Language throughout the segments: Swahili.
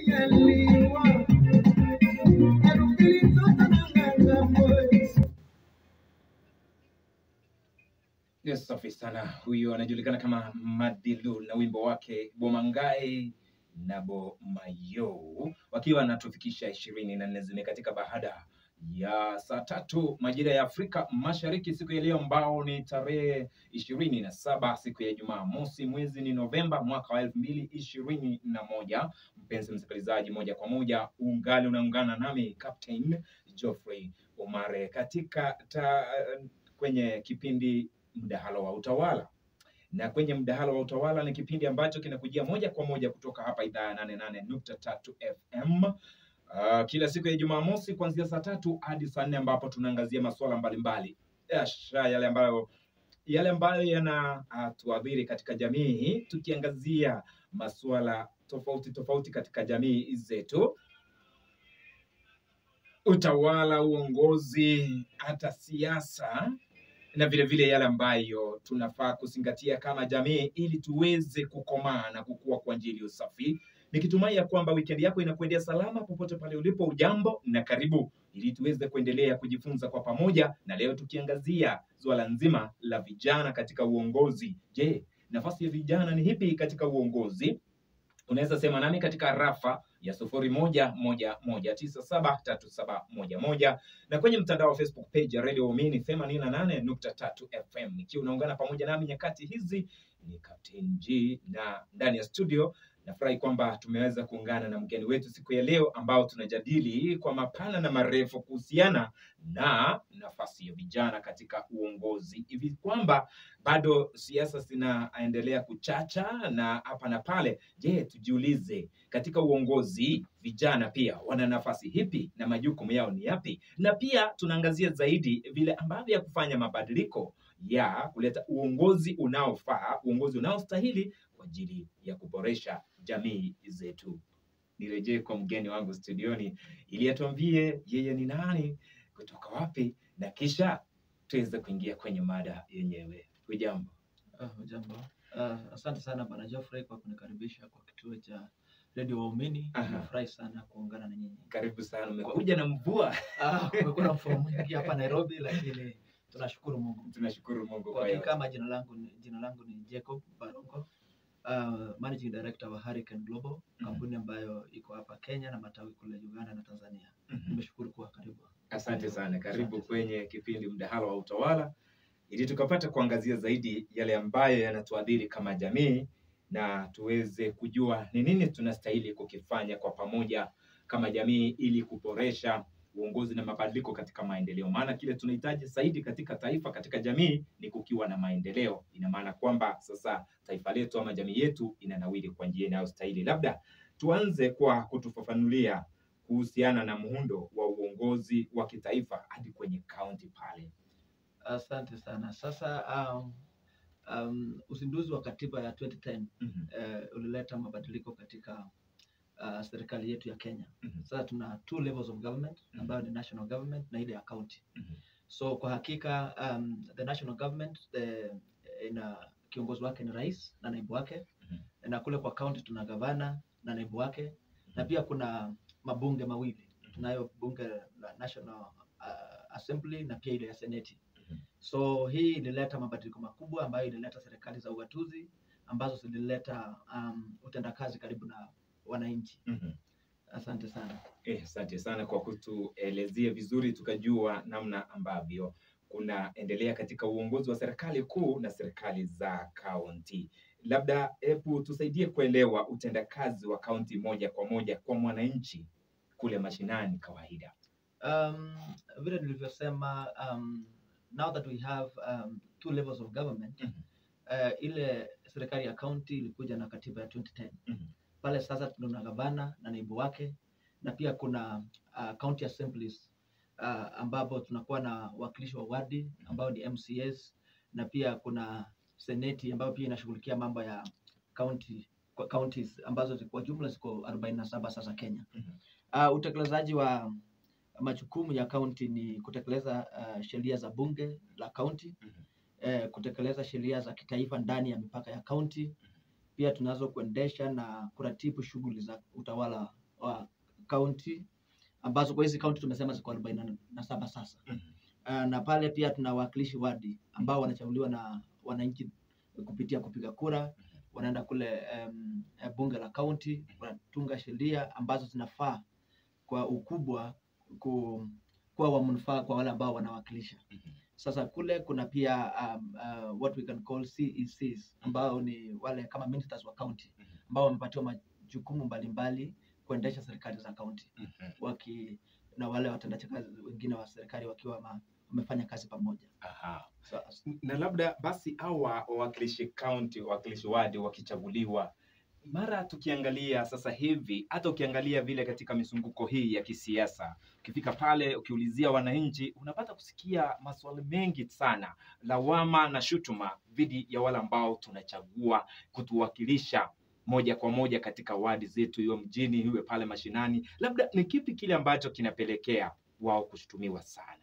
Yes, safi sana. Huyu anajulikana kama Madilu na wimbo wake Bomangai na Bomayo wakiwa wanatufikisha ishirini na nne zimekatika baada ya saa tatu majira ya Afrika Mashariki siku ya leo, ambao ni tarehe ishirini na saba siku ya Jumaa mosi, mwezi ni Novemba mwaka wa elfu mbili ishirini na moja. Mpenzi msikilizaji, moja kwa moja ungali unaungana nami Captain Geoffrey Omare katika ta, kwenye kipindi mdahalo wa utawala na kwenye mdahalo wa utawala ni kipindi ambacho kinakujia moja kwa moja kutoka hapa idhaa ya nane nane nukta tatu FM uh, kila siku ya Jumamosi kuanzia saa tatu hadi saa nne ambapo tunaangazia masuala mbalimbali Yasha, yale ambayo yale ambayo yanatuadhiri katika jamii, tukiangazia masuala tofauti tofauti katika jamii zetu, utawala, uongozi, hata siasa na vile vile yale ambayo tunafaa kuzingatia kama jamii ili tuweze kukomaa na kukua kwa njia iliyo safi. Nikitumai ya kwamba wikendi yako inakuendea salama popote pale ulipo. Ujambo na karibu, ili tuweze kuendelea kujifunza kwa pamoja, na leo tukiangazia suala nzima la vijana katika uongozi. Je, nafasi ya vijana ni hipi katika uongozi? Unaweza sema nami katika rafa ya sufuri moja moja moja tisa saba tatu saba moja moja na kwenye mtandao wa Facebook page ya Radio Waumini themanini na nane nukta tatu FM. Ikiwa unaungana pamoja nami nyakati hizi, ni Captain G na ndani ya studio nafurahi kwamba tumeweza kuungana na mgeni wetu siku ya leo, ambao tunajadili kwa mapana na marefu kuhusiana na nafasi ya vijana katika uongozi, hivi kwamba bado siasa zinaendelea kuchacha na hapa na pale. Je, tujiulize katika uongozi vijana pia wana nafasi hipi na majukumu yao ni yapi? Na pia tunaangazia zaidi vile ambavyo ya kufanya mabadiliko ya kuleta uongozi unaofaa, uongozi unaostahili kwa ajili ya kuboresha jamii zetu. Nirejee kwa mgeni wangu studioni ili atuambie yeye ni nani, kutoka wapi, na kisha tuweze kuingia kwenye mada yenyewe. Hujambo? Uh, jambo. Uh, asante sana Bwana Geoffrey kwa kunikaribisha kwa kituo cha Radio Waumini. Aha. Nimefurahi sana kuungana na nyinyi. Karibu sana. Umekuja na mvua, Ah, kumekuwa na mvua mwingi hapa Nairobi, lakini tunashukuru Mungu. tunashukuru Mungu Kwa kwa hakika yote. majina langu ni, jina langu ni Jacob Barongo. Uh, managing director wa Hurricane Global, Mhm. kampuni ambayo iko hapa Kenya na matawi kule Uganda na Tanzania. Mhm. Nimeshukuru kuwa karibu. Asante sana, karibu Asante sana. kwenye kipindi mdahalo wa utawala, ili tukapata kuangazia zaidi yale ambayo yanatuadhiri kama jamii na tuweze kujua ni nini tunastahili kukifanya kwa pamoja kama jamii ili kuboresha uongozi na mabadiliko katika maendeleo. Maana kile tunahitaji zaidi katika taifa, katika jamii ni kukiwa na maendeleo. Ina maana kwamba sasa taifa letu ama jamii yetu inanawiri kwa njia inayostahili. Labda tuanze kwa kutufafanulia kuhusiana na muundo wa uongozi wa kitaifa hadi kwenye kaunti pale. Asante sana. Sasa um, um, uzinduzi wa katiba ya 2010 Mhm, eh, ulileta mabadiliko katika uh, serikali yetu ya Kenya. mhm, Sasa tuna two levels of government Mhm. ambayo ni national government na ile ya county. mhm, So kwa hakika um, the national government the, ina kiongozi wake ni rais na naibu wake mhm, na kule kwa county tuna gavana na naibu wake na pia kuna mabunge mawili. Tunayo bunge la National uh, Assembly na pia ile ya seneti. mhm. So hii ilileta mabadiliko makubwa ambayo ilileta serikali za ugatuzi ambazo zilileta um, utendakazi karibu na wananchi. Mhm. Asante sana. Eh, asante sana kwa kutuelezea vizuri tukajua namna ambavyo kunaendelea katika uongozi wa serikali kuu na serikali za kaunti. Labda hebu tusaidie kuelewa utendakazi wa kaunti moja kwa moja kwa mwananchi kule mashinani kawaida. Um, vile nilivyosema um, now that we have um, two levels of government Mhm. uh, ile serikali ya county ilikuja na katiba ya 2010 Mhm. pale sasa tuna gavana na naibu wake na pia kuna uh, county assemblies uh, ambapo tunakuwa na wakilishi wa wadi ambao ni MCAs na pia kuna seneti ambayo pia inashughulikia mambo ya county kwa counties ambazo zi- kwa jumla ziko 47 sasa Kenya. Mhm. Uh, utekelezaji wa majukumu ya county ni kutekeleza uh, sheria za bunge la county Mhm. eh, kutekeleza sheria za kitaifa ndani ya mipaka ya county. Pia tunazo kuendesha na kuratibu shughuli za utawala wa kaunti ambazo kwa hizi kaunti tumesema ziko arobaini na saba sasa. Mhm. Uh, na pale pia tuna wawakilishi wadi ambao wanachaguliwa na wananchi kupitia kupiga kura. Wanaenda kule um, bunge la kaunti, wanatunga sheria ambazo zinafaa kwa ukubwa ku, kuwa wa manufaa kwa wale ambao wanawakilisha. Mhm. Sasa kule kuna pia um, uh, what we can call CECs ambao ni wale kama ministers wa county Mhm. ambao wamepatiwa majukumu mbalimbali kuendesha serikali za kaunti Mhm. waki na wale watendaji kazi wengine wa serikali wakiwa ma- wamefanya kazi pamoja. Aha. So, na labda basi au wa- wawakilishi kaunti wawakilishi wadi wakichaguliwa mara tukiangalia sasa hivi hata ukiangalia vile katika mizunguko hii ya kisiasa ukifika pale ukiulizia wananchi unapata kusikia maswali mengi sana lawama na shutuma dhidi ya wale ambao tunachagua kutuwakilisha moja kwa moja katika wadi zetu iwe mjini iwe pale mashinani labda ni kipi kile ambacho kinapelekea wao kushutumiwa sana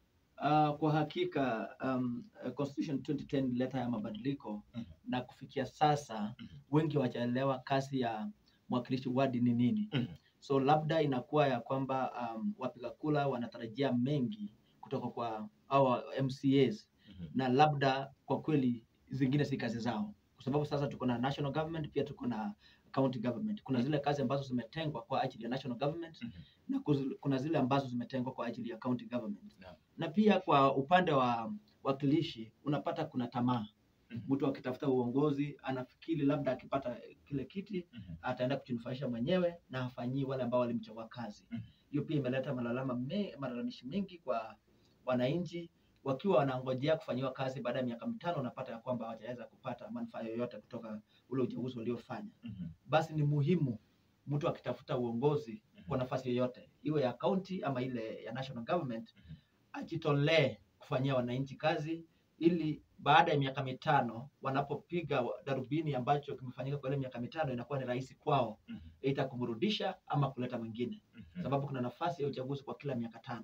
Uh, kwa hakika um, uh, Constitution 2010 ilileta ya mabadiliko Mhm. na kufikia sasa Mhm. wengi hawajaelewa kazi ya mwakilishi wadi ni nini. Mhm. So labda inakuwa ya kwamba um, wapiga kura wanatarajia mengi kutoka kwa hawa MCAs na labda kwa kweli zingine si kazi zao, kwa sababu sasa tuko na national government, pia tuko na county government. Kuna zile kazi ambazo zimetengwa kwa ajili ya national government Mhm. na kuzi- kuna zile ambazo zimetengwa kwa ajili ya county government Naam. na pia kwa upande wa wakilishi unapata kuna tamaa. Mhm. Mtu akitafuta uongozi anafikiri labda akipata kile kiti Mhm. ataenda kujinufaisha mwenyewe na hafanyii wale ambao walimchagua kazi. Mhm. Hiyo pia imeleta malalama me, malalamishi mengi kwa wananchi wakiwa wanangojea kufanyiwa kazi baada ya miaka mitano, unapata ya kwamba hawajaweza kupata manufaa yoyote kutoka ule uchaguzi uliofanya. Mhm. Basi ni muhimu mtu akitafuta uongozi Mhm. kwa nafasi yoyote, iwe ya county ama ile ya national government, Mhm. ajitolee kufanyia wananchi kazi ili baada ya miaka mitano wanapopiga wa- darubini ambacho kimefanyika kwa ile miaka mitano inakuwa ni rahisi kwao Mhm. aidha kumrudisha ama kuleta mwingine, Mhm. sababu kuna nafasi ya uchaguzi kwa kila miaka tano.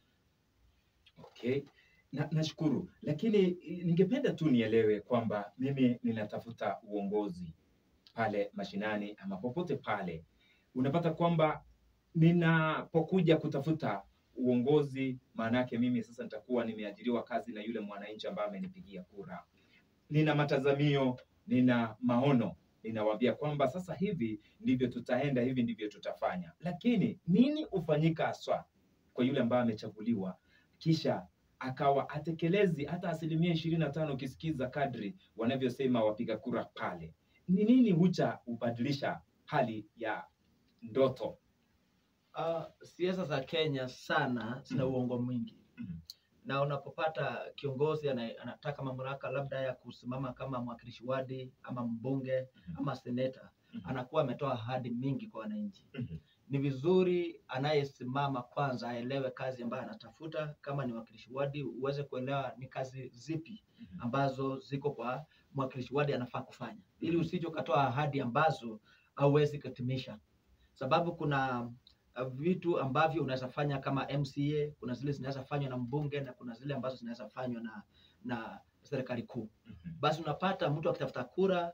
Okay, na nashukuru, lakini eh, ningependa tu nielewe kwamba mimi ninatafuta uongozi pale mashinani ama popote pale, unapata kwamba ninapokuja kutafuta uongozi, maana yake mimi sasa nitakuwa nimeajiriwa kazi na yule mwananchi ambaye amenipigia kura. Nina matazamio, nina maono, ninawaambia kwamba sasa hivi ndivyo tutaenda, hivi ndivyo tutafanya, lakini nini hufanyika haswa kwa yule ambaye amechaguliwa kisha akawa atekelezi hata asilimia ishirini na tano ukisikiza kadri wanavyosema wapiga kura pale, ni nini hucha hubadilisha hali ya ndoto? Uh, siasa za Kenya sana zina Mhm. uongo mwingi Mhm. na unapopata kiongozi ana- anataka mamlaka labda ya kusimama kama mwakilishi wadi ama mbunge Mhm. ama seneta, Mhm. anakuwa ametoa ahadi mingi kwa wananchi. Mhm. Ni vizuri anayesimama kwanza aelewe kazi ambayo anatafuta. Kama ni mwakilishi wadi, uweze kuelewa ni kazi zipi Mhm. ambazo ziko kwa mwakilishi wadi anafaa kufanya, ili usije ukatoa ahadi ambazo hauwezi kutimisha, sababu kuna uh, vitu ambavyo unaweza fanya kama MCA, kuna zile zinaweza fanywa na mbunge na kuna zile ambazo zinaweza fanywa na na serikali kuu. Mhm. Basi unapata mtu akitafuta kura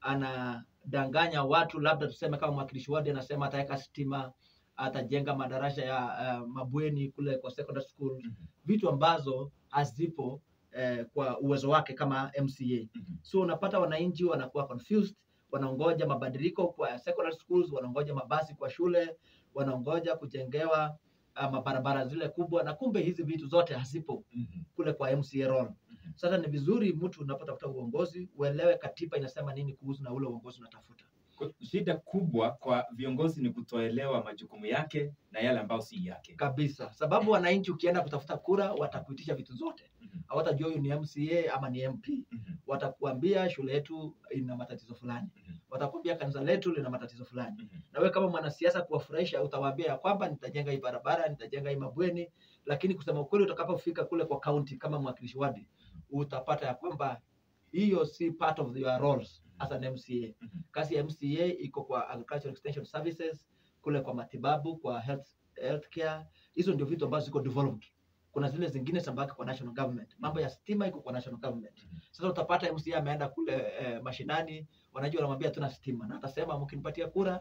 anadanganya watu, labda tuseme kama mwakilishi wadi anasema ataweka stima, atajenga madarasa ya uh, mabweni kule kwa secondary school, Mhm. vitu ambazo hazipo eh, kwa uwezo wake kama MCA. Mhm. So unapata wananchi wanakuwa confused, wanaongoja mabadiliko kwa secondary schools, wanaongoja mabasi kwa shule, wanaongoja kujengewa uh, mabarabara zile kubwa, na kumbe hizi vitu zote hazipo Mhm. kule kwa MCA role. Mhm. Sasa ni vizuri mtu unapotafuta uongozi uelewe katiba inasema nini kuhusu na ule uongozi unatafuta. Kwa- Shida kubwa kwa viongozi ni kutoelewa majukumu yake na yale ambayo si yake. kabisa, sababu wananchi ukienda kutafuta kura watakuitisha vitu zote, Mhm. hawatajua huyu ni MCA ama ni MP. Mhm. Watakuambia shule yetu ina matatizo fulani, Mhm. watakuambia kanisa letu lina matatizo fulani, Mhm. na wewe kama mwanasiasa kuwafurahisha, utawaambia ya kwamba nitajenga hii barabara, nitajenga hii mabweni, lakini kusema ukweli, utakapofika kule kwa county kama mwakilishi wadi, utapata ya kwamba hiyo si part of your roles as an MCA. Mhm. Kazi ya MCA iko kwa agricultural extension services, kule kwa matibabu, kwa health, healthcare. Hizo ndio vitu ambazo ziko developed. Kuna zile zingine zambaki kwa national government. Mambo ya stima iko kwa national government. Mhm. Sasa utapata MCA ameenda kule eh, mashinani, wanajua wanamwambia tuna stima, na atasema mkinipatia kura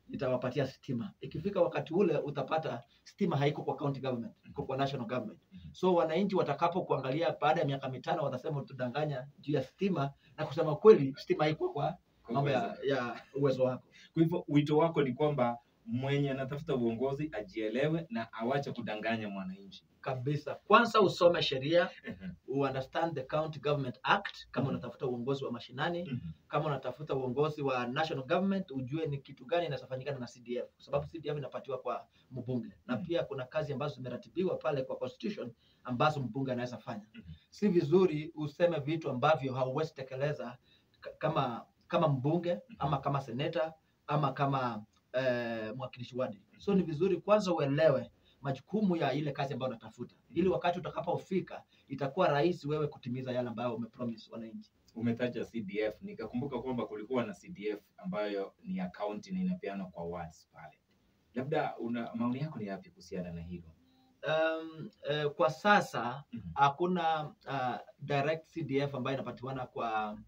itawapatia stima. Ikifika wakati ule utapata stima haiko kwa county government, iko kwa national government. So wananchi watakapo kuangalia baada ya miaka mitano watasema utudanganya juu ya stima, na kusema kweli stima haiko kwa mambo ya, ya uwezo wako. Kwa hivyo wito wako ni kwamba mwenye anatafuta uongozi ajielewe na awache kudanganya mwananchi. kabisa. Kwanza usome sheria, u understand the County Government Act kama Mhm. unatafuta uongozi wa mashinani, kama unatafuta uongozi wa national government, ujue ni kitu gani inafanyikana na CDF, kwa sababu CDF inapatiwa kwa mbunge na Mhm. pia kuna kazi ambazo zimeratibiwa pale kwa constitution ambazo mbunge anaweza fanya. Mhm. Si vizuri useme vitu ambavyo hauwezi tekeleza k- kama kama mbunge ama kama seneta ama kama eh, mwakilishi wadi. So ni vizuri kwanza uelewe majukumu ya ile kazi ambayo unatafuta, ili wakati utakapofika itakuwa rahisi wewe kutimiza yale ambayo umepromise wananchi. Umetaja CDF, nikakumbuka kwamba kulikuwa na CDF ambayo ni ya county na inapeanwa kwa wards pale. Labda una maoni yako ni yapi kuhusiana na hilo? Um, eh, kwa sasa Mhm. hakuna uh, direct CDF ambayo inapatiwana kwa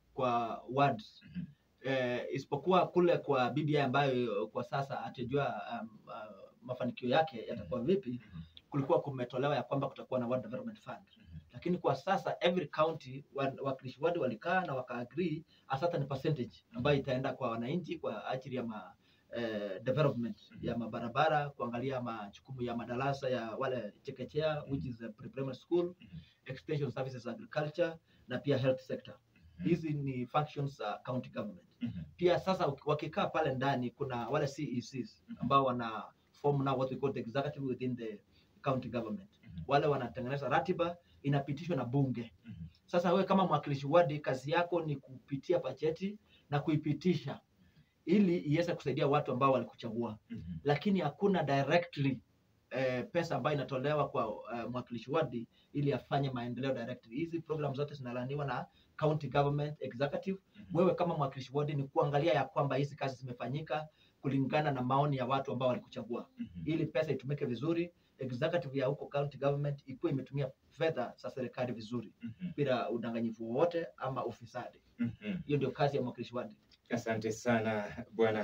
kwa wards Mhm. eh, isipokuwa kule kwa BBI ambayo kwa sasa hatujua um, uh, mafanikio yake yatakuwa vipi. Mhm. Kulikuwa kumetolewa ya kwamba kutakuwa na ward development fund, Mhm. lakini kwa sasa every county wa- wakilishi wadi walikaa na wakaagree a certain percentage ambayo itaenda kwa wananchi kwa ajili ya ma, eh, development Mhm. ya mabarabara, kuangalia majukumu ya madarasa ya wale chekechea which is a pre-primary school, Mhm. extension services agriculture na pia health sector. Hizi ni functions za county government. Mhm. Pia sasa uki- wakikaa pale ndani kuna wale CECs ambao wana form now what we call the executive within the county government. Mhm. Wale wanatengeneza ratiba inapitishwa na bunge. Mhm. Sasa wewe kama mwakilishi wadi, kazi yako ni kupitia bajeti na kuipitisha ili iweze kusaidia watu ambao walikuchagua, Mhm. lakini hakuna directly eh, pesa ambayo inatolewa kwa uh, mwakilishi wadi ili afanye maendeleo directly. Hizi program zote zinalaniwa na county government executive. Mhm. Wewe kama mwakilishi wadi ni kuangalia ya kwamba hizi kazi zimefanyika kulingana na maoni ya watu ambao walikuchagua, Mhm. ili pesa itumike vizuri, executive ya huko county government ikuwe imetumia fedha za serikali vizuri Mhm. bila udanganyifu wowote ama ufisadi. Mhm. Hiyo ndio kazi ya mwakilishi wadi. Asante sana Bwana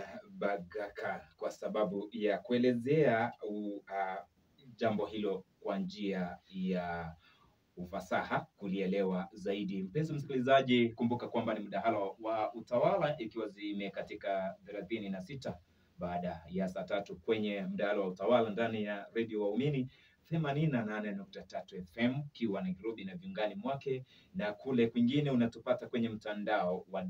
Bagaka kwa sababu ya kuelezea u, uh, jambo hilo kwa njia ya ufasaha kulielewa zaidi. Mpenzi msikilizaji, kumbuka kwamba ni mdahalo wa utawala ikiwa zimekatika thelathini na sita baada ya saa tatu kwenye mdahalo wa utawala ndani ya redio Waumini themanini na nane nukta tatu FM ukiwa Nairobi na viungani mwake na kule kwingine unatupata kwenye mtandao wa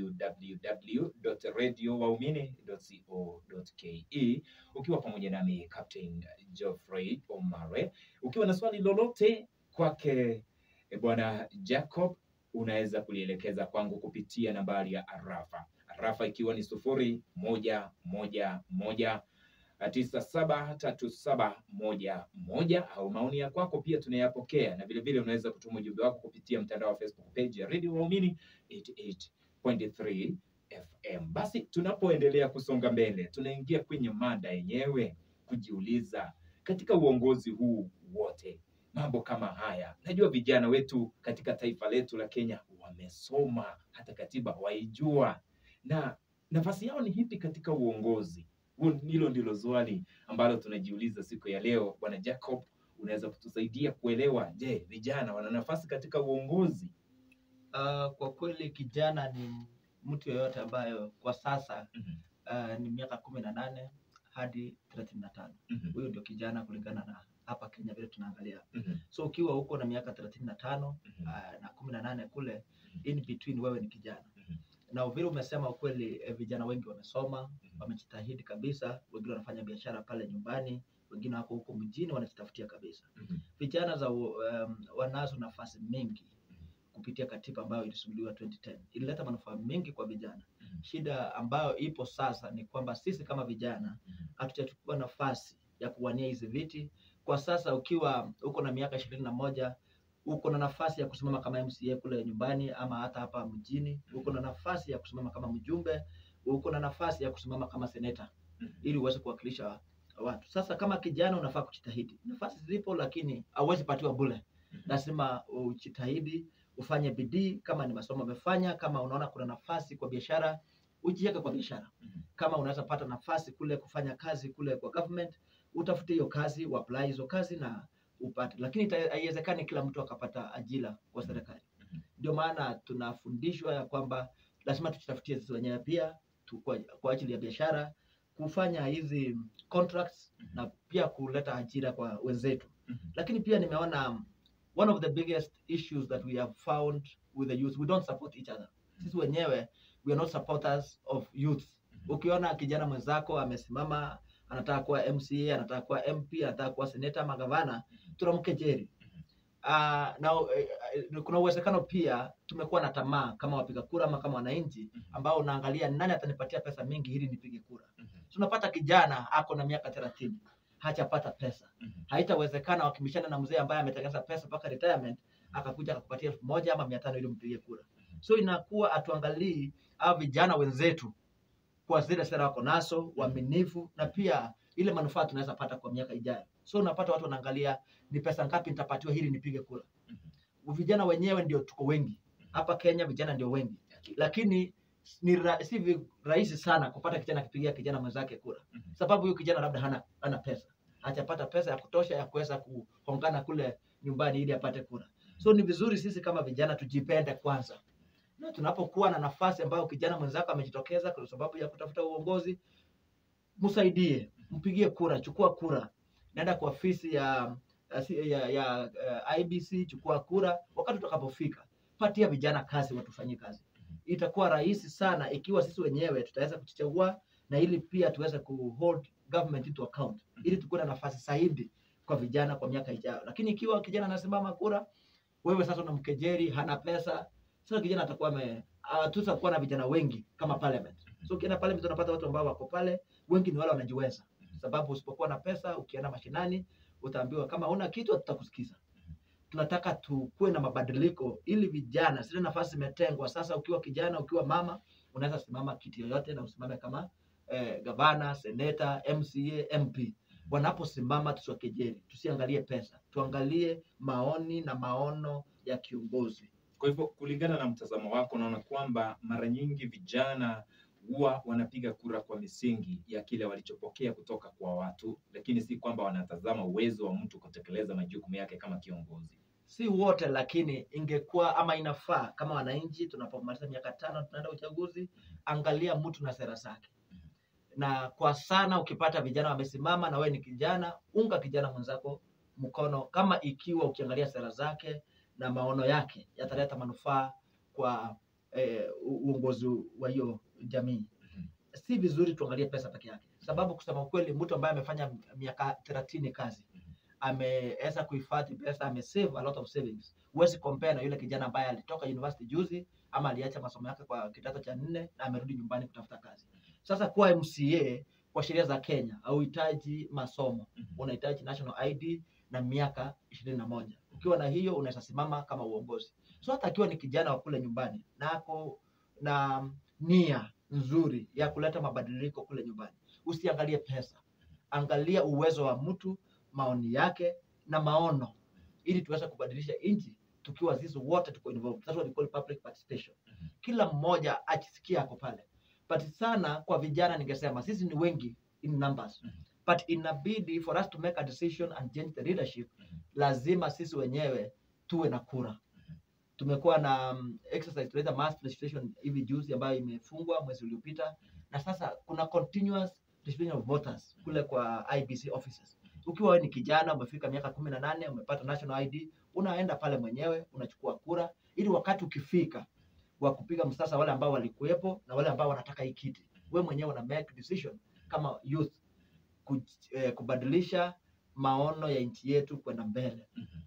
www.radiowaumini.co.ke ukiwa pamoja nami Captain Geoffrey Omare. Ukiwa na swali lolote kwake eh, bwana Jacob, unaweza kulielekeza kwangu kupitia nambari ya arafa arafa ikiwa ni sufuri moja moja moja tisa saba tatu saba moja moja au maoni ya kwako pia tunayapokea, na vilevile unaweza kutuma ujumbe wako kupitia mtandao wa Facebook page ya Radio Waumini 88.3 FM. Basi tunapoendelea kusonga mbele, tunaingia kwenye mada yenyewe, kujiuliza katika uongozi huu wote mambo kama haya. Najua vijana wetu katika taifa letu la Kenya wamesoma, hata katiba waijua, na nafasi yao ni hipi katika uongozi? Huo- Hilo ndilo swali ambalo tunajiuliza siku ya leo. Bwana Jacob, unaweza kutusaidia kuelewa, je, vijana wana nafasi katika uongozi? Uh, kwa kweli kijana ni mtu yeyote ambayo kwa sasa Mhm, uh, ni miaka kumi na nane hadi thelathini na tano. mhm, Huyo ndio kijana kulingana na hapa Kenya vile tunaangalia. mhm, So ukiwa huko na miaka thelathini na tano mhm, uh, na kumi na nane kule mhm, in between, wewe ni kijana mhm, na vile umesema ukweli, eh, vijana wengi wamesoma, mhm, wamejitahidi kabisa. Wengine wanafanya biashara pale nyumbani, wengine wako huko mjini wanajitafutia kabisa. mhm, Vijana za um, wanazo nafasi mingi kupitia katiba ambayo ilisuluhiwa 2010 ilileta manufaa mengi kwa vijana. mhm, Shida ambayo ipo sasa ni kwamba sisi kama vijana mhm, hatujachukua nafasi ya kuwania hizi viti. Kwa sasa ukiwa uko na miaka ishirini na moja uko na nafasi ya kusimama kama MCA kule nyumbani ama hata hapa mjini, uko na nafasi ya kusimama kama mjumbe, uko na nafasi ya kusimama kama seneta mhm, ili uweze kuwakilisha watu. Sasa kama kijana unafaa kujitahidi. Nafasi zipo, lakini hauwezi patiwa bure. mhm, Lazima ujitahidi, ufanye bidii. Kama ni masomo umefanya, kama unaona kuna nafasi kwa biashara, ujiweke kwa biashara. mhm. kama unaweza pata nafasi kule kufanya kazi kule kwa government, utafute hiyo kazi, uapply hizo kazi na upate, lakini ita- haiwezekani kila mtu akapata ajira kwa serikali. Mhm. Ndio maana tunafundishwa ya kwamba lazima tujitafutie sisi wenyewe pia tu, kwa, kwa ajili ya biashara kufanya hizi contracts Mhm. na pia kuleta ajira kwa wenzetu. Mhm. Lakini pia nimeona um, one of the biggest issues that we have found with the youth, we don't support each other. Sisi wenyewe we are not supporters of youth. Mhm. Ukiona kijana mwenzako amesimama anataka kuwa MCA, anataka kuwa MP, anataka kuwa seneta ama gavana, tunamkejeli. Uh, na eh, eh, kuna uwezekano pia tumekuwa na tamaa kama wapiga kura ama kama wananchi Mhm. ambao unaangalia nani atanipatia pesa mingi ili nipige kura. Mhm. Tunapata kijana ako na miaka thelathini hajapata pesa, Mhm. haitawezekana wakibishana na mzee ambaye ametengeneza pesa mpaka retirement akakuja akakupatia elfu moja ama mia tano ili mpige kura. So inakuwa atuangalii au vijana wenzetu kwa zile sera wako nazo, uaminifu na pia ile manufaa tunaweza pata kwa miaka ijayo. So unapata watu wanaangalia ni pesa ngapi nitapatiwa ili nipige kura. Vijana wenyewe ndio tuko wengi hapa Kenya, vijana ndio wengi, lakini ni ra, si vi- rahisi sana kupata kijana akipigia kijana mwenzake kura, Mhm. sababu huyu kijana labda hana, hana pesa, hajapata pesa ya kutosha ya kuweza kuhongana kule nyumbani ili apate kura. So ni vizuri sisi kama vijana tujipende kwanza, na tunapokuwa na nafasi ambayo kijana mwenzako amejitokeza kwa sababu ya kutafuta uongozi, msaidie, mpigie kura, chukua kura, nenda kwa ofisi ya ya, ya, ya uh, IBC, chukua kura. Wakati utakapofika, patia vijana kazi, watufanyie kazi. Itakuwa rahisi sana ikiwa sisi wenyewe tutaweza kujichagua na ili pia tuweze kuhold government into account, ili tukuwe na nafasi zaidi kwa vijana kwa miaka ijayo. Lakini ikiwa kijana anasimama kura, wewe sasa unamkejeri, hana pesa, sasa kijana atakuwa ame uh, tutakuwa na vijana wengi kama parliament. So ukienda parliament unapata watu ambao wako pale, wengi ni wale wanajiweza, sababu usipokuwa na pesa, ukienda mashinani utaambiwa kama una kitu hatutakusikiza. Tunataka tukuwe na mabadiliko ili vijana, zile nafasi zimetengwa sasa. Ukiwa kijana, ukiwa mama, unaweza simama kiti yoyote na usimame kama eh, gavana, seneta, MCA, MP. Wanaposimama tusiwakejeli, tusiangalie pesa, tuangalie maoni na maono ya kiongozi. Kwa hivyo kulingana na mtazamo wako, unaona kwamba mara nyingi vijana huwa wanapiga kura kwa misingi ya kile walichopokea kutoka kwa watu, lakini si kwamba wanatazama uwezo wa mtu kutekeleza majukumu yake kama kiongozi. si wote, lakini ingekuwa ama inafaa kama wananchi, tunapomaliza miaka tano tunaenda uchaguzi, angalia mtu na sera zake. Na kwa sana ukipata vijana wamesimama na wewe ni kijana, unga kijana mwenzako mkono, kama ikiwa ukiangalia sera zake na maono yake yataleta manufaa kwa eh, u- uongozi wa hiyo jamii. Si vizuri tuangalie pesa peke yake, sababu kusema ukweli, mtu ambaye amefanya miaka thelathini kazi ameweza kuhifadhi pesa, amesave a lot of savings. Huwezi compare na yule kijana ambaye alitoka university juzi ama aliacha masomo yake kwa kidato cha nne na amerudi nyumbani kutafuta kazi. Sasa kuwa MCA kwa sheria za Kenya hauhitaji masomo, unahitaji national ID na miaka ishirini na moja. Ukiwa na hiyo unaweza simama kama uongozi. So hata akiwa ni kijana wa kule nyumbani na ako na nia nzuri ya kuleta mabadiliko kule nyumbani, usiangalie pesa, angalia uwezo wa mtu, maoni yake na maono, ili tuweze kubadilisha nchi tukiwa sisi wote tuko involved. That's what we call public participation. Kila mmoja akisikia ako pale, but sana kwa vijana ningesema sisi ni wengi in numbers Mhm. but inabidi for us to make a decision and change the leadership Mhm. lazima sisi wenyewe tuwe na kura tumekuwa na um, exercise tunaita mass registration hivi juzi ambayo imefungwa mwezi uliopita na sasa kuna continuous registration of voters kule kwa IBC offices ukiwa wewe ni kijana umefika miaka kumi na nane umepata national ID unaenda pale mwenyewe unachukua kura ili wakati ukifika wa kupiga msasa wale ambao walikuwepo na wale ambao wanataka hii kiti we mwenyewe una make decision kama youth ku, eh, kubadilisha maono ya nchi yetu kwenda mbele Mhm.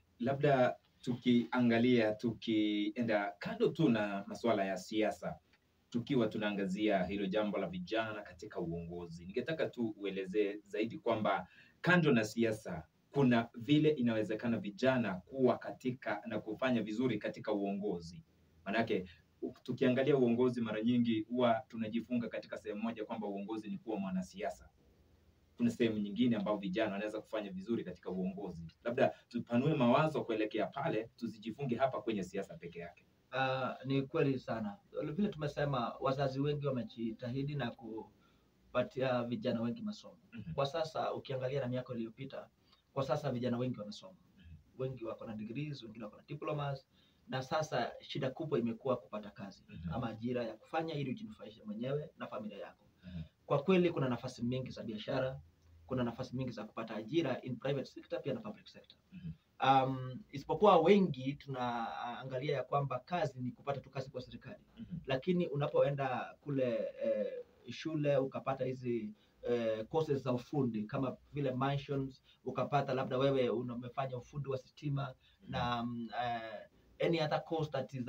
Labda tukiangalia tukienda kando tu na masuala ya siasa, tukiwa tunaangazia hilo jambo la vijana katika uongozi, ningetaka tu uelezee zaidi kwamba kando na siasa kuna vile inawezekana vijana kuwa katika na kufanya vizuri katika uongozi. Manake u- tukiangalia uongozi mara nyingi huwa tunajifunga katika sehemu moja kwamba uongozi ni kuwa mwanasiasa. Kuna sehemu nyingine ambayo vijana wanaweza kufanya vizuri katika uongozi. Labda tupanue mawazo kuelekea pale, tusijifunge hapa kwenye siasa peke yake. Uh, ni kweli sana vile tumesema, wazazi wengi wamejitahidi na kupatia vijana wengi masomo. Mhm. Kwa sasa ukiangalia na miaka iliyopita, kwa sasa vijana wengi wamesoma, wengi wako na degrees, wengine wako na diplomas, na sasa shida kubwa imekuwa kupata kazi Mhm. ama ajira ya kufanya ili ujinufaishe mwenyewe na familia yako. Mhm. Kwa kweli kuna nafasi mingi za biashara, kuna nafasi mingi za kupata ajira in private sector pia na public sector. Mhm. Um, isipokuwa wengi tunaangalia ya kwamba kazi ni kupata tu kazi kwa serikali, Mhm. lakini unapoenda kule eh, shule ukapata hizi eh, courses za ufundi kama vile mansions, ukapata labda wewe una- umefanya ufundi wa stima na um, uh, any other course that is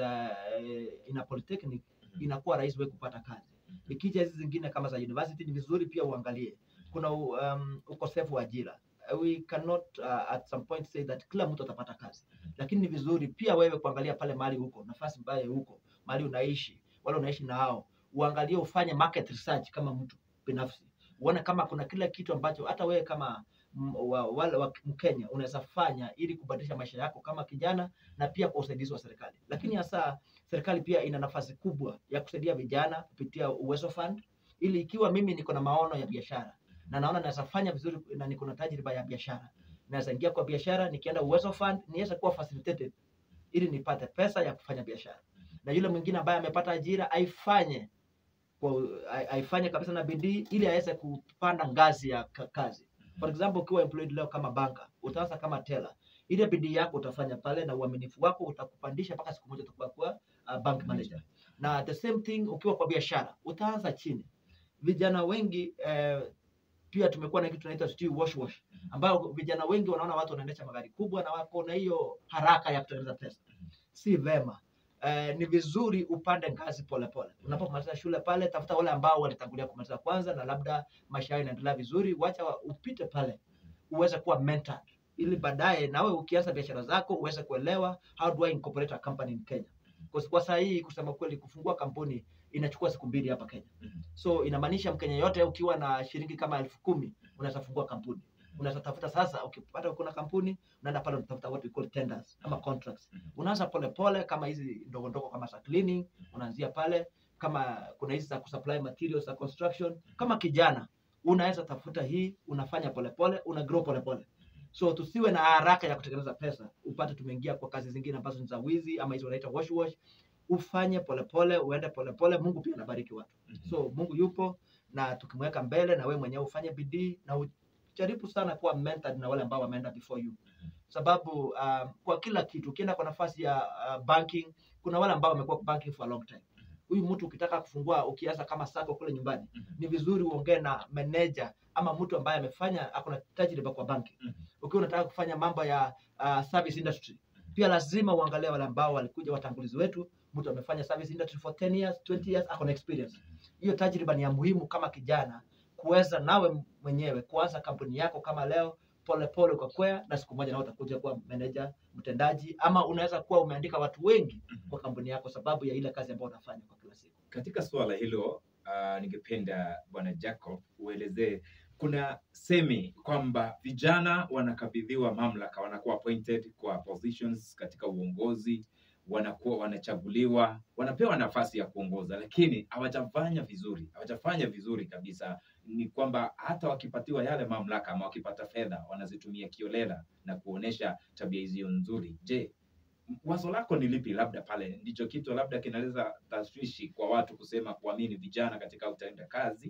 uh, in a polytechnic Mhm. inakuwa rahisi wewe kupata kazi. Mhm. Ikija hizi zingine kama za university ni vizuri pia uangalie kuna um, ukosefu wa ajira. Uh, We cannot uh, at some point say that kila mtu atapata kazi, Mhm. lakini ni vizuri pia wewe kuangalia pale mahali huko, nafasi ambayo huko, mahali unaishi, wale unaishi na hao, uangalie, ufanye market research kama mtu binafsi, uone kama kuna kila kitu ambacho hata wewe kama m- wa- wale wa Mkenya unaweza fanya ili kubadilisha maisha yako kama kijana na pia kwa usaidizi wa serikali. Lakini hasa serikali pia ina nafasi kubwa ya kusaidia vijana kupitia Uwezo Fund, ili ikiwa mimi niko na maono ya biashara na naona naweza fanya vizuri na niko na tajriba ya biashara, naweza ingia kwa biashara, nikienda Uwezo Fund niweze kuwa facilitated ili nipate pesa ya kufanya biashara, na yule mwingine ambaye amepata ajira aifanye kwa ai- aifanye kabisa na bidii ili aweze kupanda ngazi ya ka- kazi. For example, ukiwa employed leo kama banka, utaanza kama teller. Ile bidii yako utafanya pale na uaminifu wako utakupandisha mpaka siku moja utakuwa kuwa uh, bank manager. Na the same thing ukiwa kwa biashara, utaanza chini. Vijana wengi eh, pia tumekuwa na kitu tunaita sijui wash wash, ambao vijana wengi wanaona watu wanaendesha magari kubwa na wako na hiyo haraka ya kutengeneza pesa. Si vema. Eh, ni vizuri upande ngazi polepole. Unapomaliza shule pale, tafuta wale ambao walitangulia kumaliza kwanza na labda maisha yao inaendelea vizuri, wacha wa- upite pale uweze kuwa mentored ili baadaye nawe ukianza biashara zako uweze kuelewa how do I incorporate a company in Kenya. Kwa, kwa saa hii kusema kweli, kufungua kampuni inachukua siku mbili hapa Kenya. Mhm. So inamaanisha Mkenya yote ukiwa na shilingi kama elfu kumi unaweza fungua kampuni. Unaweza tafuta sasa, ukipata kuna kampuni unaenda pale unatafuta what we call tenders ama contracts. Mhm. Unaanza polepole kama hizi ndogo ndogo kama za cleaning, unaanzia pale. Kama kuna hizi za kusupply materials za construction, kama kijana unaweza tafuta hii, unafanya polepole, una grow polepole. So tusiwe na haraka ya kutengeneza pesa, upate tumeingia kwa kazi zingine ambazo ni za wizi ama hizo wanaita wash wash. Ufanye polepole, uende polepole, Mungu pia anabariki watu. Mhm. So Mungu yupo na tukimweka mbele, na wewe mwenyewe ufanye bidii na ujaribu sana kuwa mentored na wale ambao wameenda before you, sababu uh, kwa kila kitu ukienda kwa nafasi ya uh, banking, kuna wale ambao wamekuwa banking for a long time. Huyu mtu ukitaka kufungua, ukianza kama sako kule nyumbani, Mhm. ni vizuri uongee na manager ama mtu ambaye amefanya ako na tajriba kwa banking. Mhm. Ukiwa unataka kufanya mambo ya uh, service industry, pia lazima uangalie wale ambao walikuja watangulizi wetu. Mtu amefanya service industry for 10 years, 20 years, ako na experience. Hiyo tajriba ni ya muhimu kama kijana kuweza nawe mwenyewe kuanza kampuni yako kama leo polepole ukakwea, na siku moja nawe utakuja kuwa manager mtendaji, ama unaweza kuwa umeandika watu wengi Mhm. kwa kampuni yako sababu ya ile kazi ambayo unafanya kwa kila siku. Katika suala hilo uh, ningependa Bwana Jacob uelezee, kuna semi kwamba vijana wanakabidhiwa mamlaka, wanakuwa appointed kwa positions katika uongozi, wanakuwa wanachaguliwa, wanapewa nafasi ya kuongoza, lakini hawajafanya vizuri, hawajafanya vizuri kabisa. Ni kwamba hata wakipatiwa yale mamlaka ama wakipata fedha wanazitumia kiolela na kuonesha tabia hizo nzuri. Je, wazo lako ni lipi? Labda pale ndicho kitu labda kinaleta tashwishi kwa watu kusema kuamini vijana katika utenda kazi.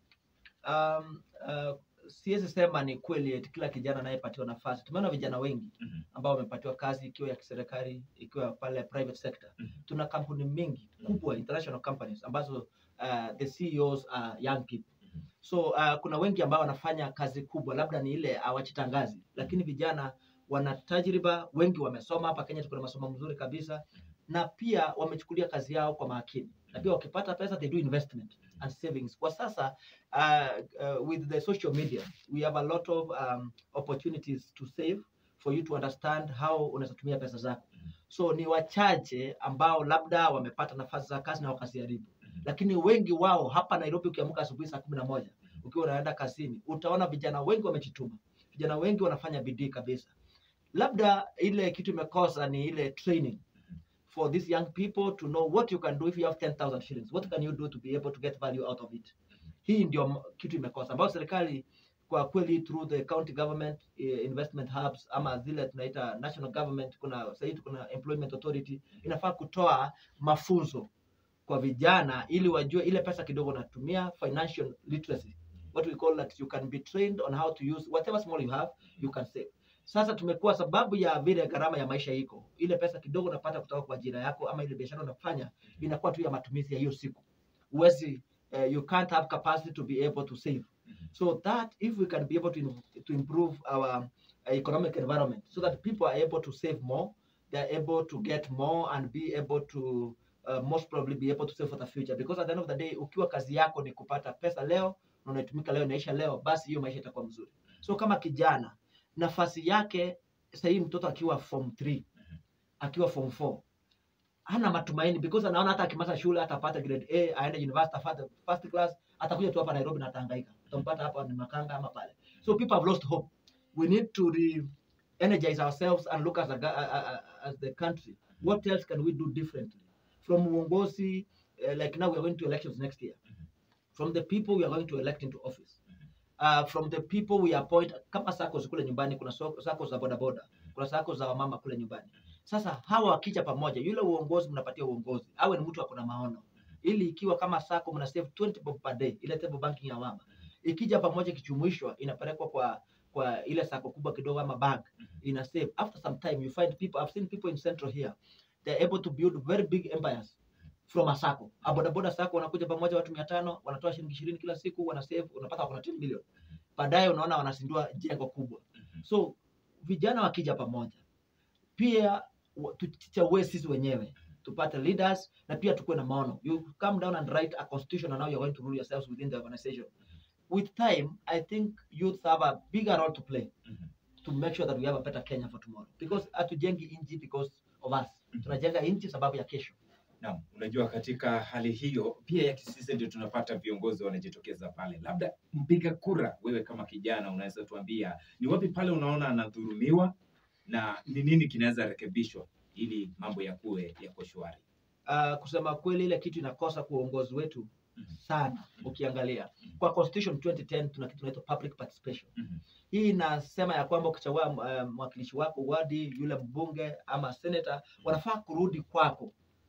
Um, uh, siwezi sema ni kweli eti kila kijana anayepatiwa nafasi. Tumeona vijana wengi Mhm, ambao wamepatiwa kazi ikiwa ya kiserikali, ikiwa pale private sector. mhm, Tuna kampuni mingi kubwa international companies ambazo uh, the CEOs are young people. mhm, So uh, kuna wengi ambao wanafanya kazi kubwa, labda ni ile hawajitangazi, lakini vijana wana tajriba, wengi wamesoma. Hapa Kenya tuko na masomo mzuri kabisa, na pia wamechukulia kazi yao kwa makini, na pia wakipata pesa they do investment and savings. Kwa sasa uh, uh, with the social media we have a lot of um, opportunities to save for you to understand how unaweza tumia pesa zako. So ni wachache ambao labda wamepata nafasi za kazi na wakaziharibu mhm, lakini wengi wao hapa Nairobi, ukiamka asubuhi saa kumi na moja ukiwa unaenda kazini, utaona vijana wengi wamejituma, vijana wengi wanafanya bidii kabisa. Labda ile kitu imekosa ni ile training for these young people to know what you can do if you have 10,000 shillings. What can you do to be able to get value out of it? Hii ndio m- kitu imekosa, ambayo serikali kwa kweli through the county government eh, investment hubs ama zile tunaita national government, kuna sahii kuna employment authority inafaa kutoa mafunzo kwa vijana ili wajue ile pesa kidogo natumia financial literacy what we call that you can be trained on how to use whatever small you have you can save sasa tumekuwa sababu ya vile gharama ya maisha iko ile pesa kidogo unapata kutoka kwa ajira yako ama ile biashara unafanya inakuwa tu ya matumizi ya hiyo siku huwezi uh, you can't have capacity to be able to save so that if we can be able to, in- to improve our uh, economic environment so that people are able to save more they are able to get more and be able to uh, most probably be able to save for the future because at the end of the day ukiwa kazi yako ni kupata pesa leo na unaitumika leo inaisha leo basi hiyo maisha itakuwa mzuri so kama kijana nafasi yake sahii mtoto akiwa form 3 akiwa form 4 hana matumaini because anaona hata akimaliza shule atapata grade A aende university afate first class atakuja tu hapa Nairobi na atahangaika utampata hapa ni Makanga ama pale so people have lost hope we need to re energize ourselves and look as a, ga- a- a- a- as the country what else can we do differently from uongozi uh, like now we are going to elections next year from the people we are going to elect into office uh, from the people we appoint kama SACCOS kule nyumbani kuna so- SACCOS za bodaboda kuna SACCOS za wamama kule nyumbani sasa hawa wakija pamoja yule uongozi mnapatia uongozi awe ni mtu akona maono ili ikiwa kama sako mna save 20 bob per day ile table banking ya mama ikija pamoja ikichumuishwa inapelekwa kwa kwa ile sako kubwa kidogo ama bank ina save after some time you find people I've seen people in central here they're able to build very big empires from a sako a bodaboda sako wanakuja pamoja watu mia tano wanatoa shilingi ishirini kila siku wana save unapata wako na 10 million baadaye unaona wanazindua jengo kubwa so vijana wakija pamoja pia wa- tuchague sisi wenyewe tupate leaders na pia tukuwe na maono you come down and write a constitution and now you're going to rule yourselves within the organization with time i think youth have a bigger role to play to make sure that we have a better kenya for tomorrow because hatujengi inchi because of us Mhm. tunajenga inchi sababu ya kesho Naam, unajua katika hali hiyo pia ya kisiasa ndio tunapata viongozi wanajitokeza pale. Labda mpiga kura, wewe kama kijana, unaweza tuambia ni wapi pale unaona anadhulumiwa na ni nini kinaweza rekebishwa ili mambo yakuwe yako shwari? uh, kusema kweli ile kitu inakosa kwa uongozi wetu Mhm. sana ukiangalia Mhm. kwa constitution 2010 tuna kitu inaitwa public participation Mhm. hii inasema ya kwamba ukichagua uh, mwakilishi wako wadi yule mbunge ama senator wanafaa kurudi kwako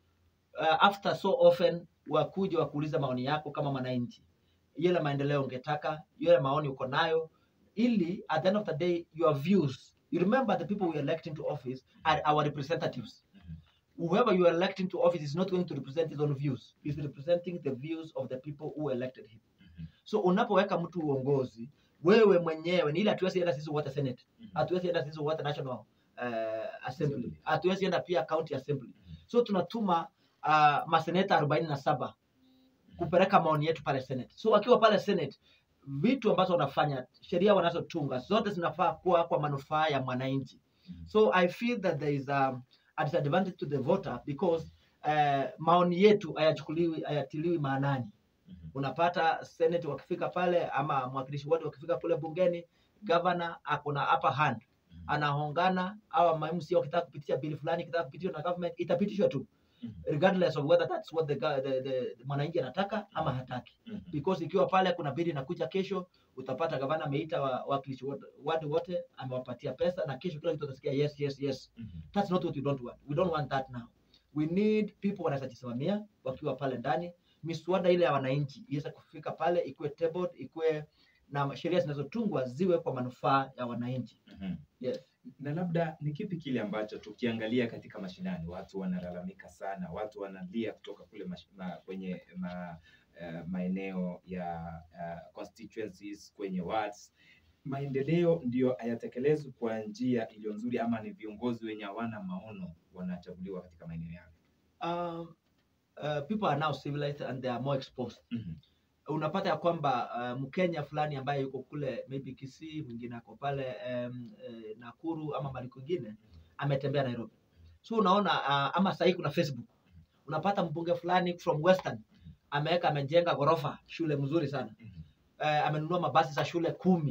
uh, after so often wakuja wakuuliza maoni yako kama mwananchi yale maendeleo ungetaka yale maoni uko nayo ili at the end of the day your views you remember the people we elect into office are our representatives Mhm. whoever you are electing to office is not going to represent his own views he's representing the views of the people who elected him Mhm. so unapoweka mtu uongozi wewe mwenyewe ni ile hatuwezi enda sisi wote senate Mhm. hatuwezi enda sisi wote national uh, assembly Assembly. hatuwezi enda pia county assembly Mhm. so tunatuma uh, maseneta arobaini na saba kupeleka maoni yetu pale senate so wakiwa pale senate vitu ambazo wanafanya sheria wanazotunga zote zinafaa kuwa kwa manufaa ya mwananchi Mhm. so i feel that there is a, a disadvantage to the voter because uh, maoni yetu hayachukuliwi hayatiliwi maanani Mhm. unapata senate wakifika pale ama mwakilishi wote wakifika kule bungeni gavana akona upper hand Mhm. anahongana au mamc wakitaka kupitisha bili fulani ikitaka kupitishwa na government itapitishwa tu Mhm. regardless of whether that's what the, ga- the, the, the mwananchi anataka ama hataki Mhm. because ikiwa pale kuna bili inakuja kesho utapata gavana ameita wa- wawakilishi wote wadi wote amewapatia pesa na kesho kila kitu atasikia yes yes yes Mhm. that's not what we don't want we don't want that now we need people wanaweza jisimamia wakiwa pale ndani miswada ile ya wananchi iweze kufika pale ikuwe tabled ikuwe na sheria zinazotungwa ziwe kwa manufaa ya wananchi Mhm. yes na labda ni kipi kile ambacho tukiangalia katika mashinani watu wanalalamika sana, watu wanalia kutoka kule mash, ma, kwenye ma, uh, maeneo ya uh, constituencies kwenye wards, maendeleo ndiyo hayatekelezwi kwa njia iliyo nzuri, ama ni viongozi wenye hawana maono wanachaguliwa katika maeneo yao. um, uh, people are now civilized and they are more exposed Mhm. unapata ya kwamba uh, mkenya fulani ambaye yuko kule maybe kisii mwingine ako pale um, eh, nakuru ama mali kwingine ametembea nairobi so unaona uh, ama sahii kuna facebook unapata mbunge fulani from western ameweka amejenga ghorofa shule mzuri sana Mhm. uh, amenunua mabasi za shule kumi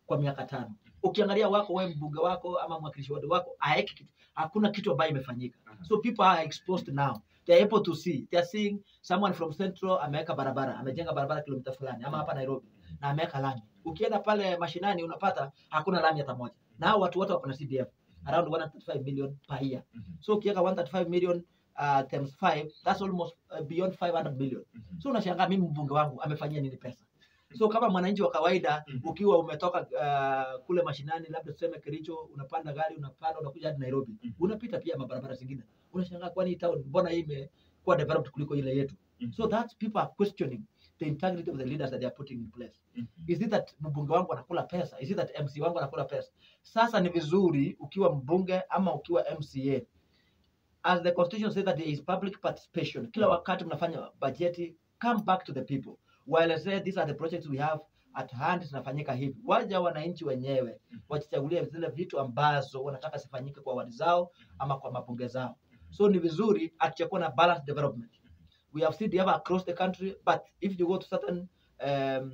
kwa miaka tano. Ukiangalia wako wewe mbunge wako ama mwakilishi wadi wako haeki kitu, hakuna kitu ambayo imefanyika. Aha. So people are exposed now. They are able to see. They are seeing someone from Central ameweka barabara, amejenga barabara kilomita fulani ama hapa Nairobi na ameweka lami. Ukienda pale mashinani unapata hakuna lami hata moja. Na hao watu wote wako na CDF around 135 million per year. Mhm. So ukiweka 135 million uh, times 5 that's almost uh, beyond 500 million. Mhm. So unashangaa mimi mbunge wangu amefanyia nini pesa? So kama mwananchi wa kawaida Mhm. ukiwa umetoka uh, kule mashinani, labda tuseme Kericho, unapanda gari unapanda unakuja hadi Nairobi, Mhm. unapita pia mabarabara zingine, unashangaa kwani hii town mbona hii imekuwa developed kuliko ile yetu? Mhm. So that people are questioning the integrity of the leaders that they are putting in place. Mhm. Is it that mbunge wangu anakula pesa? Is it that MC wangu anakula pesa? Sasa ni vizuri ukiwa mbunge ama ukiwa MCA as the constitution says that there is public participation. Kila wakati mnafanya bajeti, come back to the people. Waelezee these are the projects we have at hand zinafanyika hivi. Waja wananchi wenyewe wajichagulie zile vitu ambazo wanataka zifanyike kwa wadi zao ama kwa mabunge zao. So ni vizuri hatujakuwa na balanced development. We have CDF across the country, but if you go to certain um,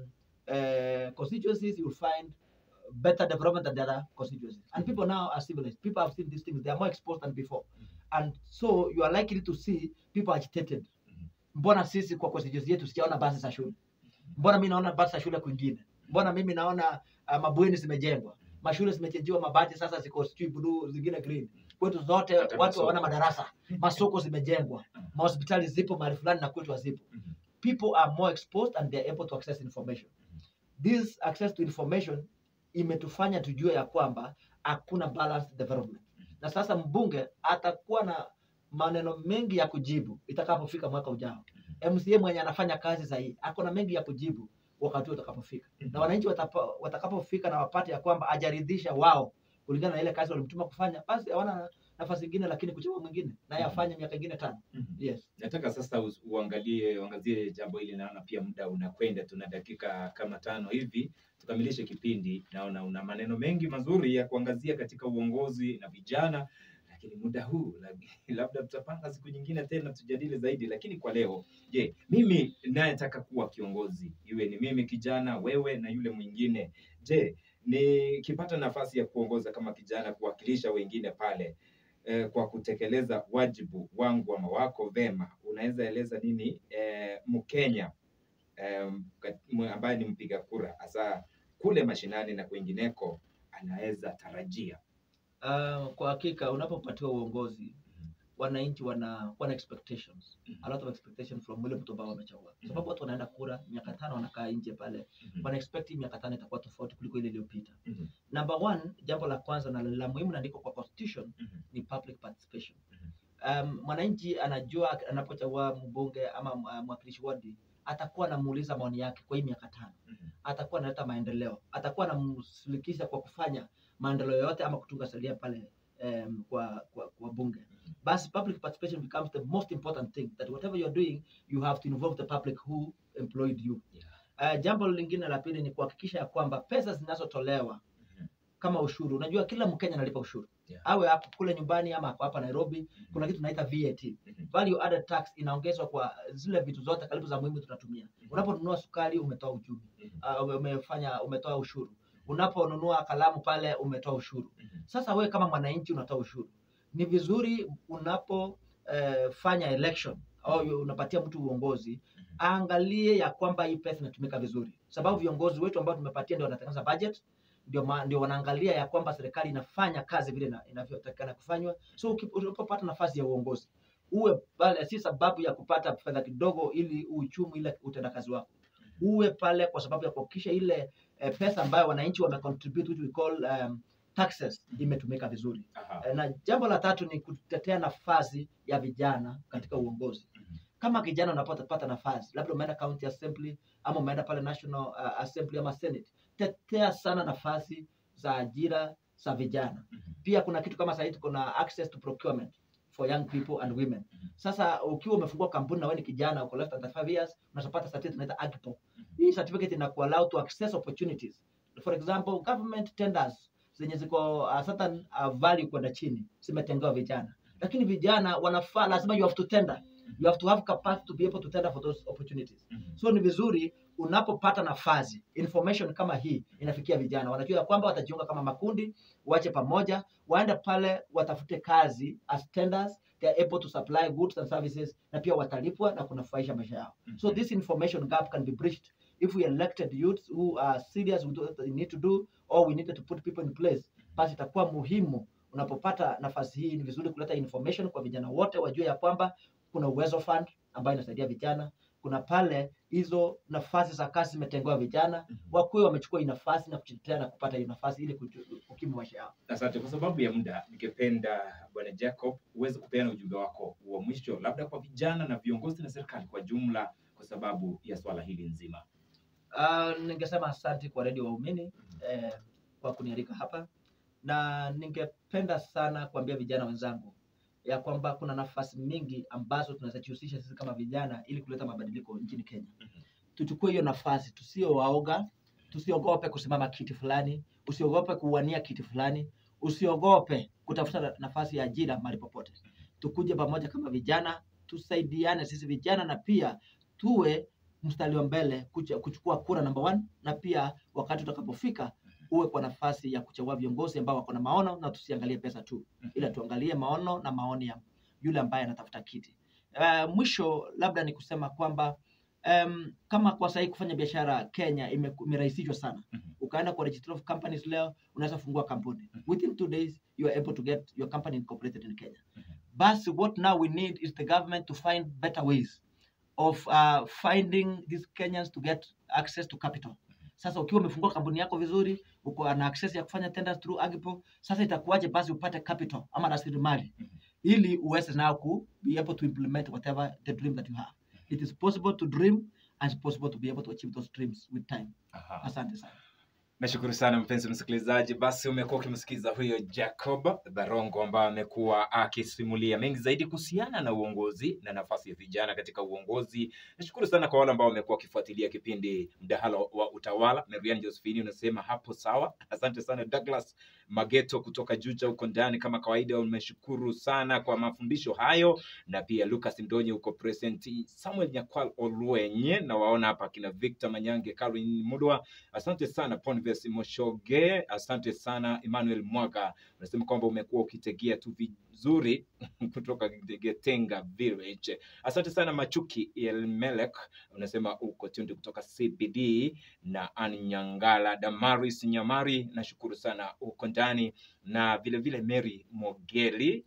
uh, constituencies, you will find better development than the other constituencies. And people now are civilized. People have seen these things. They are more exposed than before. And so you are likely to see people agitated. Mbona sisi kwa constituency yetu sijaona basi za shule? Mbona mimi naona basi za shule kwingine? Mbona mimi naona uh, mabweni zimejengwa? Mashule zimechenjiwa mabati sasa ziko sijui blue, zingine green. Kwetu zote Hata watu masoko. hawana madarasa. Masoko zimejengwa. Mahospitali zipo mahali fulani na kwetu hazipo. Mhm. People are more exposed and they are able to access information. This access to information imetufanya tujue ya kwamba hakuna balanced development. Na sasa mbunge atakuwa na maneno mengi ya kujibu itakapofika mwaka ujao. MCA mwenye anafanya kazi sahihi ako na mengi ya kujibu wakati huo utakapofika, na wananchi watapa- watakapofika na wapate ya kwamba ajaridhisha wao kulingana na ile kazi walimtuma kufanya, basi hawana nafasi ingine lakini kuchagua mwingine naye afanye miaka ingine tano. Mhm. Yes. Nataka sasa us- uangalie uangazie jambo hili. Naona pia muda unakwenda, tuna dakika kama tano hivi tukamilishe kipindi. Naona una maneno mengi mazuri ya kuangazia katika uongozi na vijana, lakini muda huu lab- labda tutapanga siku nyingine tena tujadili zaidi. Lakini kwa leo, je, mimi nayetaka kuwa kiongozi, iwe ni mimi kijana, wewe na yule mwingine, je, nikipata nafasi ya kuongoza kama kijana, kuwakilisha wengine pale eh, kwa kutekeleza wajibu wangu ama wako vema, unaweza eleza nini eh, Mkenya eh, kat- m- ambaye ni mpiga kura hasa kule mashinani na kwingineko anaweza tarajia? Uh, kwa hakika unapopatiwa uongozi wananchi wana wana expectations a lot of expectation from yule mtu ambao wamechagua, kwa sababu watu wanaenda kura miaka tano, wanakaa nje pale, Mhm. wana expect hii miaka tano itakuwa tofauti kuliko ile iliyopita. Mhm. Number one, jambo la kwanza na la muhimu na ndiko kwa constitution Mhm. ni public participation. Mhm. Um, mwananchi anajua anapochagua mbunge ama uh, mwakilishi wadi atakuwa anamuuliza maoni yake kwa hii miaka tano, Mhm. atakuwa analeta maendeleo, atakuwa anamshirikisha kwa kufanya maendeleo yote ama kutunga sheria pale um, kwa, kwa, kwa bunge. Basi public participation becomes the most important thing that whatever you're doing you have to involve the public who employed you. Yeah. Uh, jambo lingine la pili ni kuhakikisha ya kwamba pesa zinazotolewa Mhm. kama ushuru, unajua kila Mkenya analipa ushuru Yeah. awe hapo kule nyumbani ama ako hapa Nairobi, kuna kitu tunaita VAT, Mhm. value added tax, inaongezwa kwa zile vitu zote karibu za muhimu tunatumia. Unaponunua sukari umetoa uchumi, Mhm. uh, umefanya umetoa ushuru. Unaponunua kalamu pale umetoa ushuru. Mhm. Sasa wewe kama mwananchi unatoa ushuru, ni vizuri unapo eh, fanya election au yu- unapatia mtu uongozi Mhm. aangalie ya kwamba hii pesa inatumika vizuri, sababu viongozi wetu ambao tumepatia ndio wanatengeneza budget, ndio ma, ndio wanaangalia ya kwamba serikali inafanya kazi vile ina- inavyotakikana kufanywa. So uki- unapopata nafasi ya uongozi uwe pale, si sababu ya kupata fedha kidogo ili uchumi ile utendakazi wako, uwe pale kwa sababu ya kuhakikisha ile eh, pesa ambayo wananchi wamecontribute which we call um, taxes imetumika vizuri. Aha. Eh, Na jambo la tatu ni kutetea nafasi ya vijana katika uongozi. Mhm. Kama kijana unapopata nafasi, labda umeenda county assembly ama umeenda pale national uh, assembly ama senate, tetea sana nafasi za ajira za vijana. Mhm. Pia kuna kitu kama sasa hivi kuna access to procurement for young people and women. Mhm. Sasa ukiwa umefungua kampuni na wewe ni kijana uko less than 35 years, unapata certificate inaitwa AGPO. Mhm. Hii certificate inaku allow to access opportunities. For example, government tenders zenye ziko uh, certain uh, value kwenda chini zimetengewa vijana, lakini vijana wanafaa, lazima you have to tender, you have to have capacity to be able to tender for those opportunities. Mhm. So ni vizuri unapopata nafasi information kama hii inafikia vijana wanajua ya kwamba watajiunga kama makundi wache pamoja waende pale watafute kazi as tenders they are able to supply goods and services na pia watalipwa na kunufaisha maisha yao so this information gap can be bridged if we elected youths who are serious with what they need to do or we needed to put people in place basi itakuwa muhimu unapopata nafasi hii ni vizuri kuleta information kwa vijana wote wajue ya kwamba kuna uwezo fund ambayo inasaidia vijana kuna pale hizo nafasi za kazi zimetengewa vijana wakuwe wamechukua hii nafasi na kujitetea na kupata hiyo nafasi ili kuju- kukimu maisha yao Asante. Kwa sababu ya muda, ningependa Bwana Jacob uweze kupeana ujumbe wako wa mwisho, labda kwa vijana na viongozi na serikali kwa jumla, kwa sababu ya swala hili nzima. Uh, ningesema asante kwa redio waumini eh, kwa kunialika hapa na ningependa sana kuambia vijana wenzangu ya kwamba kuna nafasi mingi ambazo tunaweza jihusisha sisi kama vijana ili kuleta mabadiliko nchini Kenya. Tuchukue hiyo nafasi, tusio waoga, tusiogope kusimama kiti fulani, usiogope kuwania kiti fulani, usiogope kutafuta na- nafasi ya ajira mahali popote. Tukuje pamoja kama vijana, tusaidiane sisi vijana, na pia tuwe mstari wa mbele kucha- kuchukua kura number one, na pia wakati utakapofika uwe kwa nafasi ya kuchagua viongozi ambao wako na maono, na tusiangalie pesa tu, ila tuangalie maono na maoni ya yule ambaye anatafuta kiti. Uh, mwisho labda ni kusema kwamba um, kama kwa sahii kufanya biashara Kenya ime- imerahisishwa sana. Mhm. Ukaenda kwa registry of companies leo, unaweza fungua kampuni within two days you are able to get your company incorporated in Kenya. Mhm. Basi what now we need is the government to find better ways of uh, finding these Kenyans to get access to capital. Sasa ukiwa umefungua kampuni yako vizuri, uko na access ya kufanya tenders through Agipo, sasa itakuwaje basi upate capital ama rasilimali Mhm. ili uweze now ku be able to implement whatever the dream that you have. It is possible to dream and it's possible to be able to achieve those dreams with time. Aha. Asante sana. Nashukuru sana mpenzi msikilizaji, basi umekuwa ukimsikiza huyo Jacob Barongo ambaye amekuwa akisimulia mengi zaidi kuhusiana na uongozi na nafasi ya vijana katika uongozi. Nashukuru sana kwa wale ambao wamekuwa wakifuatilia kipindi mdahalo wa utawala. Marian Josephine unasema hapo sawa. Asante sana Douglas Mageto kutoka Juja huko ndani, kama kawaida umeshukuru sana kwa mafundisho hayo, na pia Lucas Ndonye huko present, Samuel Nyakwal Olwenye na waona hapa kina Victor Manyange, Caroline Mudwa Asante sana Ponves Moshoge, asante sana Emmanuel Mwaga, unasema kwamba umekuwa ukitegea tu vizuri kutoka Getenga Village. Asante sana Machuki Elmelek, unasema uko tunde kutoka CBD na Anyangala Damaris Nyamari, nashukuru sana uko ndani na vile vile Mary Mogeli,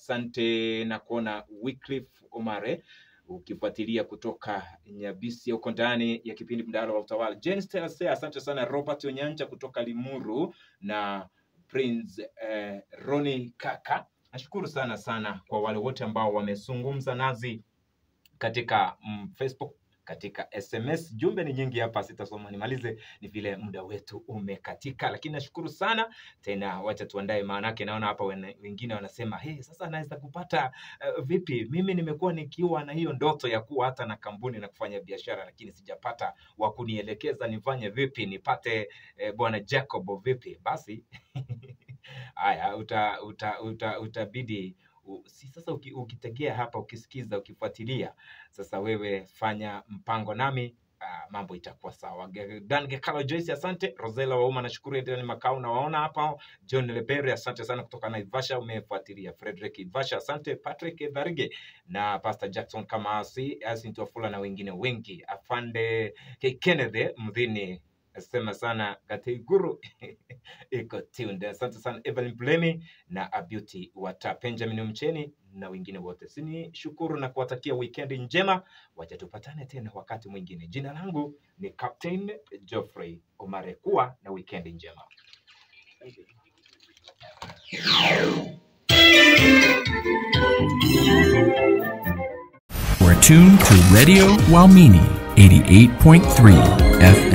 asante na kuona Wycliffe Omare ukifuatilia kutoka Nyabisi huko ndani ya kipindi mdahalo wa utawala. Jane Stelase, asante sana. Robert Onyanja kutoka Limuru na Prince eh, Roni Kaka, nashukuru sana sana kwa wale wote ambao wamezungumza nazi katika mm, Facebook katika SMS. Jumbe ni nyingi hapa, sitasoma nimalize, ni vile muda wetu umekatika, lakini nashukuru sana tena. Wacha tuandae, maanake naona hapa wen- wengine wanasema hey, sasa naweza kupata uh, vipi? Mimi nimekuwa nikiwa na hiyo ndoto ya kuwa hata na kampuni na kufanya biashara, lakini sijapata wa kunielekeza nifanye vipi, nipate eh, bwana Jacob vipi? Basi haya uta, uta, uta, utabidi u- si sasa uki, ukitegea hapa ukisikiza ukifuatilia sasa wewe fanya mpango nami uh, mambo itakuwa sawa Ge- dan gekalo joyce asante rosela wauma nashukuru edeni makao nawaona hapa john lebere asante sana kutoka naivasha umefuatilia frederick ivasha asante patrick dharige na pastor jackson kamasi asintofula na wengine wengi afande K. kennedy mdhini asema sana katiguru iko tuned asante sana evelyn blemi na abeauty wata benjamin mcheni na wengine wote sini shukuru na kuwatakia wikendi njema wacha tupatane tena wakati mwingine jina langu ni captain geoffrey omare kuwa na wikendi njema We're tuned to Radio Walmini 88.3 FM.